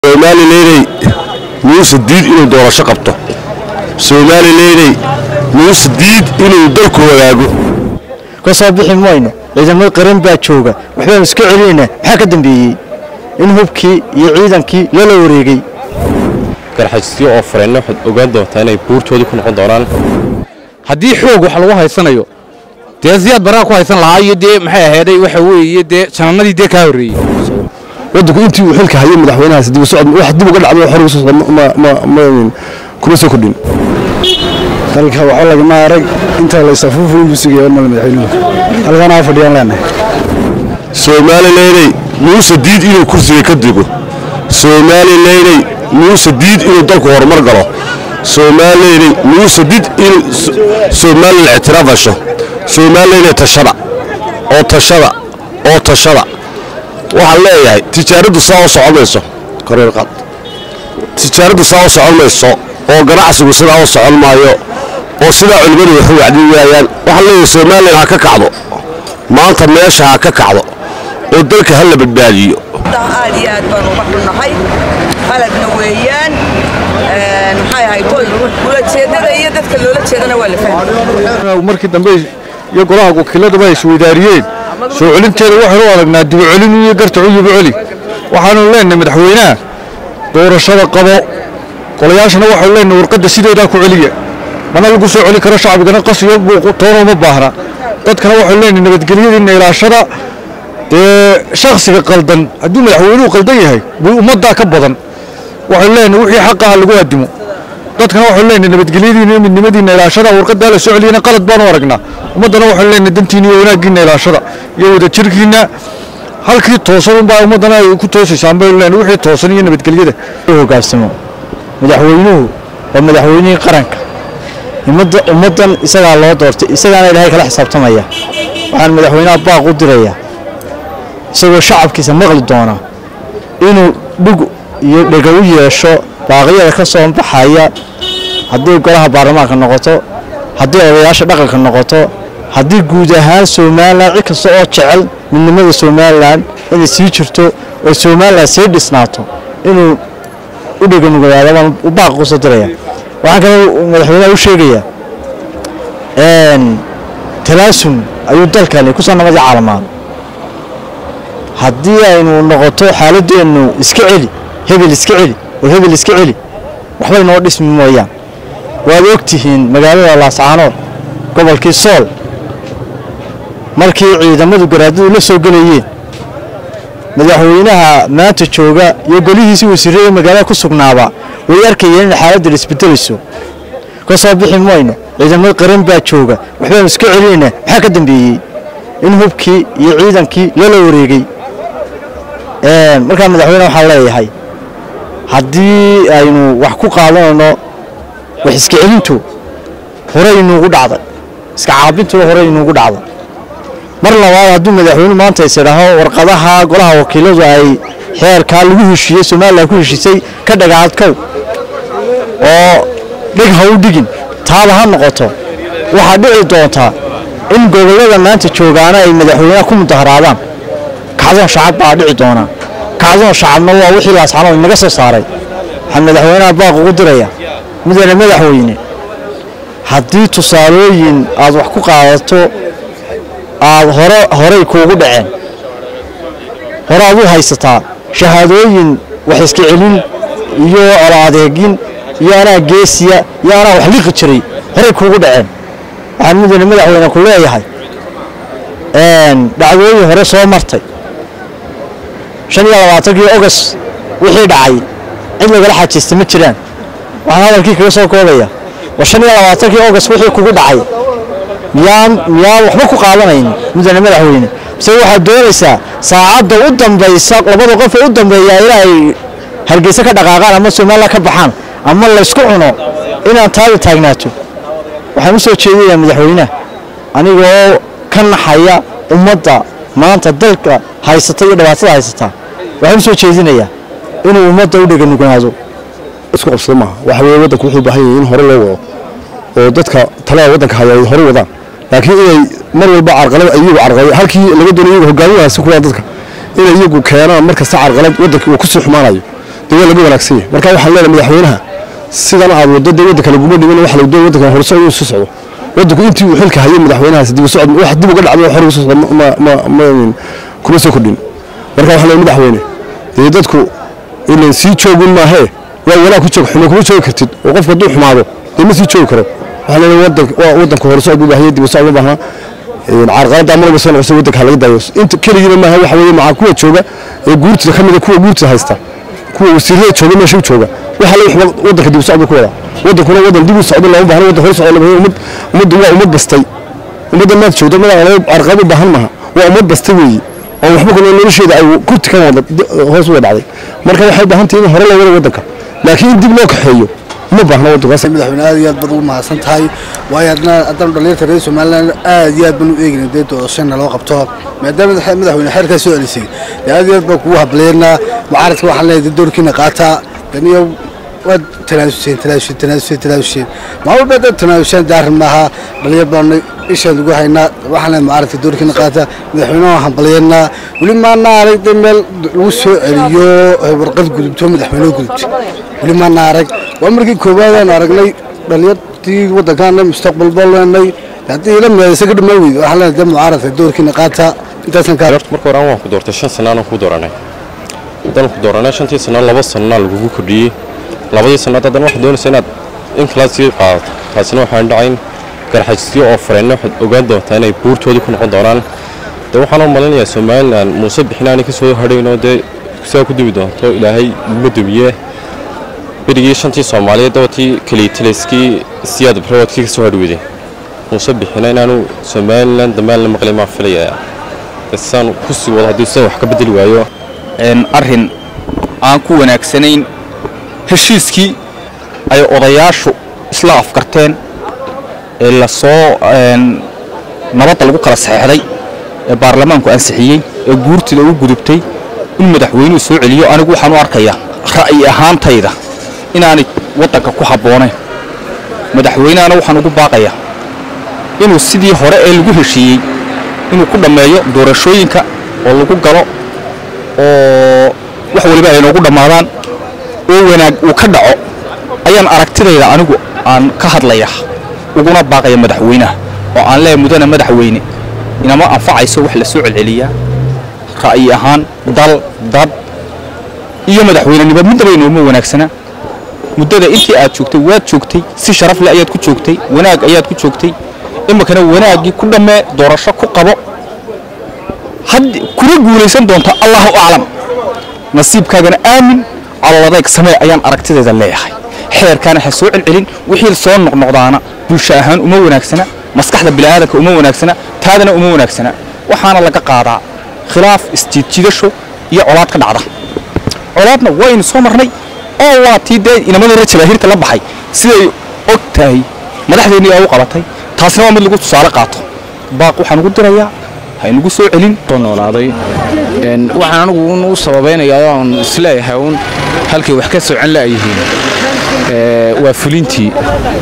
somalilaney muuse diid inuu doorasho qabto somalilaney muuse diid inuu dalku wadaago ka soo bixi mayno ciidamada qaran baa jooga waxbaanu iska celinaynaa maxaa ka dambeeyey in hubkii iyo ciidankii loola wareegay garxajisyo oo fureenna waxaad ogaan doontaa inay buurtoodii ku noqon doonaan haddii xoog wax lagu haysanayo dee siyaad baraa ku haysan lahaa iyo dee maxay ahayday waxa weeye dee janannadii dee kaa horreeyey waddanku intii uu xilka hayay madaxweynahaas dib u socod wax dib uga dhacdo xor uga soo socda ma ma ma kuma soo kordhin dalka waxba lagama arag inta la isafuufin buu sugaya mal madaxweynuhu halkan aa fadhiyaan leenahay somalilaney muuse diid inuu kursiga ka dego somalilaney muuse diid inuu dalku horumar galo somalilaney muuse diid inuu somalilan ictiraaf hesho somalilaney tashada oo tashada oo tashada waxaan leeyahay tijaaraddu saa u socon mayso koreer qaad tijaaraddu saa u socon mayso oo ganacsigu sidaa u socon maayo oo sidaa culimmadu waxu wacdi waayaan waxaan leeyahay somalilan ha ka kacdo maanta meesha ha ka kacdo oo dalka ha la badbaadiyo aad iyo aad baan uga xunnahay qaladna weeyaan maxay ahayd ulajeedada iyo dadka loola jeedana waa la fahmay markii dambe iyo golaha wakiiladaba ay isweydaariyeen soo celinteeda waxaynu u aragnaa dibu celin iyo gartacu yibu celi waxaanu leenahay madaxweynaha doorashada qabo golayaashana waxaanu leenahay warqadda sideedaa ku celiya mana lagu soo celi karo shacbigana qas iyo buuq toona uma baahna dadkana waxaanu leenahay nabadgelyadiina ilaashada dee shakhsiga qaldan hadduu madaxweynuhu qaldan yahay buu ummaddaa ka badan waxaanu leenahay wixii xaqaha lagu addimo dadkana waxaanu leenahay nabadgelyadiina iyo midnimadiina ilaashada warqaddaa la soo celiyana qalad baanu aragnaa ummaddana waxaanu leenahay dantiina iyo wanaaggiina ilaashada iyo wadajirkiina halkii toosan unbaa ummaddana ay ku toosaysaan baynu leenahay wixii toosan iyo nabadgelyada hogaansamo madaxweynuhu waa madaxweynihii qaranka ummadda ummaddan isagaa loo doortay isagaana ilaahay kala xisaabtamaya waxaan madaxweynaha baaq u dirayaa isagoo shacabkiisa maqli doona inuu dhug iyo dhega u yeesho baaqyada ka soo baxaya haddii golaha baarlamaanka noqoto haddii odayaasha dhaqanka noqoto haddii guud ahaan somalilan cid kasta oo jecel midnimada somalilan inay sii jirto oo somalilan sii dhisnaato inuu u dheganugadaado baan u baaq kusoo diraya waxaan kale madaxweynaha u sheegayaa talaasun ayuu dalkani kusoo nabadii caalamaan haddii aynu noqoto xaaladeennu iska celi hebel iska celi oo hebel iska celi waxba inoo dhismi mooyaan waad og tihiin magaalada laascaanood gobolkii sool markii ciidamadu garaadadu la soo gelayeen madaxweynaha maanta jooga iyo golihiisii wasiirada magaalada ku sugnaaba way arkayeen in xaaladdan isbedelayso ka soo bixi mayno ciidamada qaran baa jooga waxbaanu iska celinaynaa maxaa ka dambeeyey in hubkii iyo ciidankii loola wareegay markaa madaxweyne waxaan leeyahay haddii aynu wax ku qaadanayno wax iska celintu horey inuugu dhacday iska caabintuna horey inuugu dhacday mar labaad hadduu madaxweyne maanta is idhaaho warqadaha golaha wakiiladu ay xeerkaa lagu heshiiyey somalilan ku heshiisay ka dhagaadkow oo dhig ha u dhigin taaba ha noqoto waxaa dhici doontaa in gobollada maanta joogaana ay madaxweynaha ku mudaharaadaan kacdoon shacab baa dhici doonaa kacdoon shacabna waa wixii laascanood inaga soo saaray waxaan madaxweynaha baaq ugu diraya mudane madaxweyne haddii tusaalooyin aad wax ku qaadato aad hore horey kuugu dhaceen hore aad u haysataa shahaadooyin wax iska celin iyo olo adeegin iyo anaa geesiya iyo anaa wax liqi jiray horey kuugu dhaceen waxaan mudane madaxweyne ku leeyahay dhacdooyin hore soo martay shan iyo labaatankii ogost wixii dhacay cid lagala xajiista ma jiraan waxaan hadalkii kaga soo koobaya war shan iyo labaatankii ogost wixii kugu dhacay miyaan miyaan waxba ku qaadanayn mudane madaxweyne mise waxaad doonaysaa saacadda u dambaysa labada qof ee u dambeeya inay hargeysa ka dhaqaaqaan ama somalilan ka baxaan ama laysku cuno inaan taada taagnaato waxaan u soo jeedinayaa madaxweynaha anigoo ka naxaya ummadda maanta dalka haysata iyo dhibaatada haysata waxaan u soo jeedinayaa inuu ummadda u dheganugnaado isku qabsada maaha waxa weeye waddanku wuxuu u baahan yahay in hore loo wado oo dadka talada waddanka haya ay hore wadaan laakiin inay mar walba carqalad iyagu carqalad halkii laga doonayo iyagu hogaaminaha si kuwaa dadka inay iyagu keenaan mar kasta carqalad waddanka uu ku sii xumaanayo dee waa laga wanaagsan yahay marka waxaan leenahay madaxweynaha sidan aad waddo dee waddanka laguma dhimin waxa la doon waddanka horso inuu soo socdo waddanku intii uu xilka hayay madaxweynahaas dib u socod wax dib uga dhacdo hor uga soo socdo ma ma ma kuma soo kordhin marka waxaan leenahay madaxweyne dee dadku ilan sii joogun maahee waa wanaag ku joog xumo kuma joogi kartid oo qofku hadduu xumaado dee ma sii joogi karo waxaan leenahay waddanka waa waddanku horso u baahaya dib u socod u baahnaa carqaladda amarba soo noqosa waddanka ha laga daayo inta keligiina maaha waxa weeye macaa kuwa jooga ee guurtida ka mid a kuwa guurtida haysta kuwa wasiirada jooga meesha u jooga waxa la waxba waddanka dib u socda ku wada waddankuna waddan dib u socdo looma baahna waddan hor socdo lama ummad ummaddu waa ummad bastay ummadda maad joogto madaxa carqalad u baahan maaha waa ummad bastay weeye oo waxba kuna nolosheeda ay kurti ka wada hoos uga dhacday marka waxay baahan tahay in hore loo wada waddanka laakiin in dib loo kaxeeyo ma baahna waddankaas madaxweyne aad iyo aad baad ugu mahadsan tahay waayo adna haddana dhalinyarta reer somaliland aad iyo aad baan u eegina dee doorashana loo qabto maadaama madaxweyne xeerkaa soo celisay dee aad iyo aad baan kugu hableynaa mucaaradka waxaan leeyahay dee doorkiina qaataa daniyo waad tanaasuseen tanaasuseen tanaasuseen tanaasuseen maalwalba dad tanaasuseen daarin maaha dhalinyar baanu ishaan ugu haynaa waxaan leeyahay mucaaradka doorkiina qaata madaxweynaha waan hambalyeynaa weli maana arag dee meel lagu soo celiyo warqad gudubto madaxweyne gudubto weli maana arag waa markii koowaad aan aragnay dhalinyartii waddankaana mustaqbal baa leenay haddii ila meedaysa ka dhamaan weydo waxaan leenahay dee mucaaradka doorkiina qaata intaasaan kaa horta marka hore aan waan ku doortay shan sannaanaan ku dooranay haddaan ku dooranay shantii sannaan laba sannaa lagugu kordhiyey labadii sannaad haddana waxaad doonaysa inaad in kala sii qaadato taasina waxaan dhacayn garxajisyo oo fareenno waxaad ogaan doontaa inay buurtoodii ku noqon doonaan dee waxaan u malinayaa somalilan muuse bixinaani ka soo hadhaynoo dee sidaa ku dubi doonto ilaahay ma dumiye berigii shantii soomaaliyeed dabatii keliitaliskii siyaad barwadkii ka soo hadhweyday muuse bixina inaanu somalilan dambaan la maqlay maan filayaa saan ku sii wado haddii sida wax ka bedeli waayo arrin aan ku wanaagsanayn heshiiskii ay odayaashu isla afkarteen ee lasoo nabadda lagu kala saxeexday ee baarlamaanku ansixiyey ee guurtida u gudubtay in madaxweynuhu soo celiyo anigu waxaan u arkayaa ra'yi ahaantayda inaanay waddanka ku habboonayn madaxweynehana waxaan ugu baaqayaa inuu sidii hore ee lagu heshiiyey inuu ku dhammeeyo doorashooyinka oo lagu galo oo wax waliba ay noogu dhammaadaan oo wanaag uu ka dhaco ayaan aragtidayda anigu aan ka hadlaya uguna baaqaya madaxweynaha oo aan leeyahay mudane madaxweyne inama anfacayso wax la soo celceliyaa ra'yi ahaan dal dad iyo madaxweynenimo midnaba inooma wanaagsana muddada intii aad joogtay waad joogtay si sharaf leh ayaad ku joogtay wanaag ayaad ku joogtay iminkana wanaaggii ku dhammee doorasho ku qabo had kuna guulaysan doonta allahu aclam nasiibkaagana aamin caloladayg samee ayaan aragtideeda leeyahay xeerkaana ha soo celcelin wixii soo noqnoqdaana bulsho ahaan uma wanaagsana maskaxda bini'aadanka uma wanaagsana taadana uma wanaagsana waxaana laga qaadaa khilaaf isjiidjidasho iyo colaad ka dhacda colaadna waynu soo marnay oo waa tii dee inamadana jabaahiirta la baxay siday og tahay madaxdeennii ay u qabatay taasina waa mid lagu tusaale qaato baaq waxaan ugu dirayaa ha inagu soo celin noolaaday waxaan anigu un u sababaynayaa oon isleeyahay uun halkay wax ka socon la'yihiin waa fulintii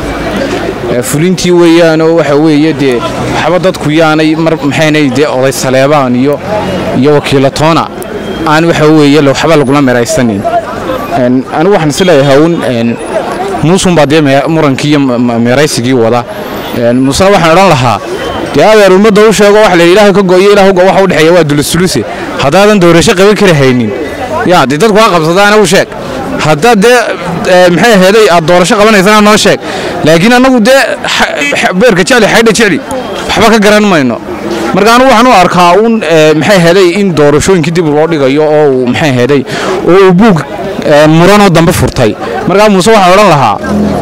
fulintii weeyaanoo waxa weeye dee waxba dadku yaanay mar maxaynay dee oday saleebaan iyo iyo wakiilatoona aan waxa weeye waxba lagula meraysanin anigu waxaan isleeyahay uun muusun baa dee murankii iyo meeraysigii wada muusena waxaan odhan lahaa dee adeer ummadda u sheego wax la ilaahay ka go'yo ilaah ugo waxa u dhexeeya waa dulusuluse haddaadan doorasho qaban kari haynin yaa dee dadku ha qabsadaana u sheeg haddaad dee maxay aheeday aad doorasho qabanaysana noo sheeg laakiin annagu dee beerka jecli xaydha jecli waxba ka garan mayno marka anigu waxaan u arkaa uun maxay aheeday in doorashooyinkii dib loo dhigayo oo uu maxay aheeday oo uu buug muranoo dambe furtay markaa muuse waxaan odhan lahaa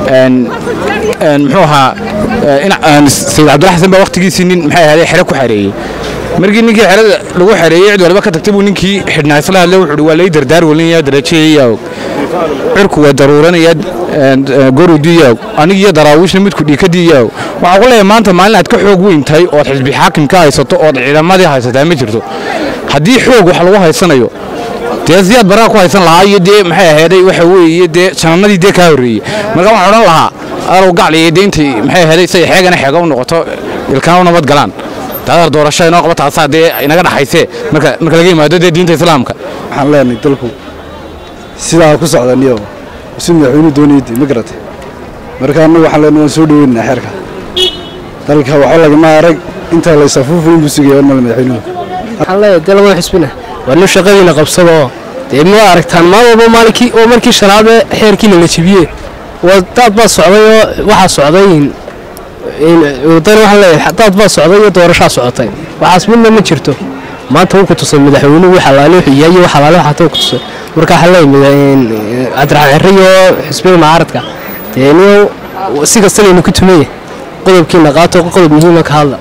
muxuu ahaa sayid cabdilla xasan baa waqtigiisii nin maxay ahaday xere ku xareeyey markii ninkii xerada lagu xareeyey cid waliba ka tagtay buu ninkii xidhnaa isla hadle wuxuu waa lay dardaar welinaya darajayayaw cirku waa daruuranaya gorudiyaw anig iyo daraawiishna midku dhiikadiyaw waxaa ku leeyahay maanta maalin aad ka xoog weyn tahay ood xisbi xaakim ka haysato ood ciidamadii haysataa ma jirto haddii xoog wax lagu haysanayo dee siyaad baraa ku haysan lahaa iyo dee maxay aheeday waxa weeye dee janannadii dee kaa horreeyey marka waxaan odhan lahaa alow gacliya dee intay maxay aheeday say xeegana xeega u noqoto ilkaana u nabad galaan daadar doorasho inoo qaba taasaa dee inaga dhaxaysee marka marka laga yimaado dee diinta islaamka waxaan leenahay dalku sidaa ku socdaniyo si madaxweynuhu doonayay ma garata marka annagu waxaan leenahay waan soo dhaweynaynaa xeerka dalka waxba lagama arag intaa la isafuufu inbuu sugaya male madaxweynuhu waxaan leeyahay dee lama xisbina waa nin shaqadiina qabsada oo dee ma aragtaan maal walba maalinkii oo markii shanaad ee xeerkiina la jebiyey waa daad baa socday oo waxaa socday wadana waxaan leeyahay daad baa socday iyo doorashaa socotay waxaas midna ma jirto maanta wuu ku tusay madaxweynuhu wix alaale wuxuu yahay iyo wax alaale waxaa tuu ku tusay marka waxaan leeyahay cabdiraxmaan xirri iyo xisbiga mucaaradka dee niyo si kasta laynu ku tumaya qodobkiina qaato qodob muhiima ka hadla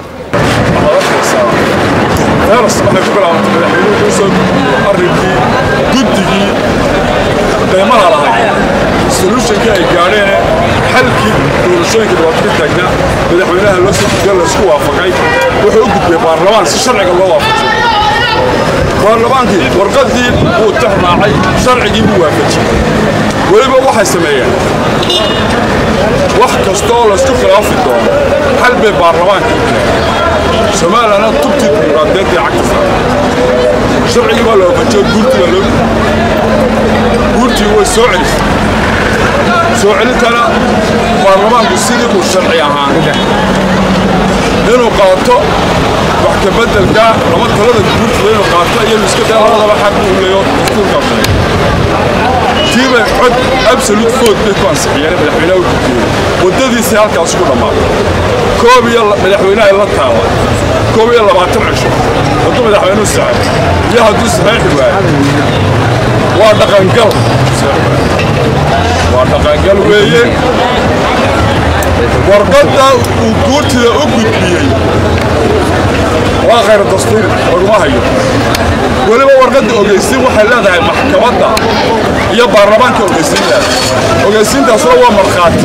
heeras waxay ku bilaabantay madaxweynuhu soo arrinkii guddigii qiimaha lahayd solutionkii ay gaadheen xalkii doorashooyinka dhibaato ka taagnaa madaxweynaha loo soo gudbiya laysku waafaqay wuxuu u gudbiyey baarlamaan si sharciga loo waafaqsay baarlamaankii warqaddii wuu tixraacay sharcigii buu waafajiyey weliba waxay sameeyeen wax kasta oo laysku khilaafi doono xal bay baarlamaanka u keeneen soomaaliyana tubtii dimuqraadiyaddii cagta saaray sharcigii baa la waafajiyo guurtii baa loo guurtii way soo celisay soo celintana baarlamaanku sidii uu sharci ahaan inuu qaato wax ka beddelka lama talada guurtida inuu qaato iyo iska daa labadaba xaq uu leeyo dastuurkaa sheegay tii bay cod absolute vote bay ku ansixiyeen madaxweynaha u gudbiyey waddadiisii halkaas ku dhammaaday koob iyo madaxweynaha la taala koob iyo labaatan cisho hadduu madaxweynuhu saxay iyo hadduu saxeexi waayo waa dhaqangal waa dhaqangal weeye warqadda uu guurtida u gudbiyey waa khayr dastuuri laguma hayo weliba warqadda ogeysiin waxay leedahay maxkamadda iyo baarlamaanka ogeysiin leedahay ogeysiintaasuna waa markhaati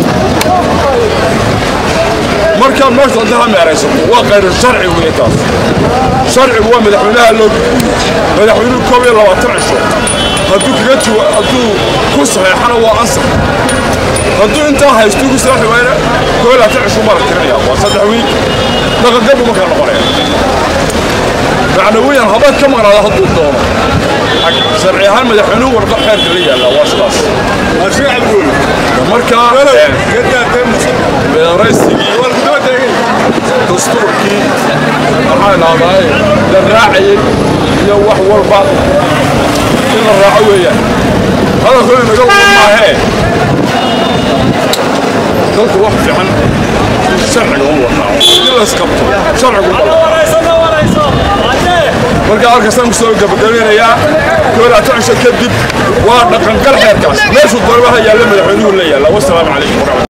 markaad meesha hadda ha meeraysato waa khayr sharci weeye taas sharcigu waa madaxweynaha loo gudbiyey madaxweynuhu koob iyo labaatan cisho hadduu kaga jiwa hadduu ku saxeexana waa ansax hadduu intaa haysto ku saxi waayna koob iyo labaatan cisho mara tirinaya waa saddex wiil dhaqangalbu markaa noqonaya macnawiyan haba ka maqnaada hadduu doono sharci ahaan madaxweynuhu warqa xeerka la yaalla waa sidaas markaa meeraysigii dastuurkii maxaa lahdaay la raacayay iyo wax walba in la raaco weeyaan hadalku inaga wada maahee dalku wax fiican sharciga u wadnaa in la isqabto sharcigu marka halkaasaan ku soo gabagabeynayaa koolaata cisho kadib waa dhaqangal xeerkaas meeshuu doonaba ha yaalla madaxweynuhu la yaalla wasalaamu calaykum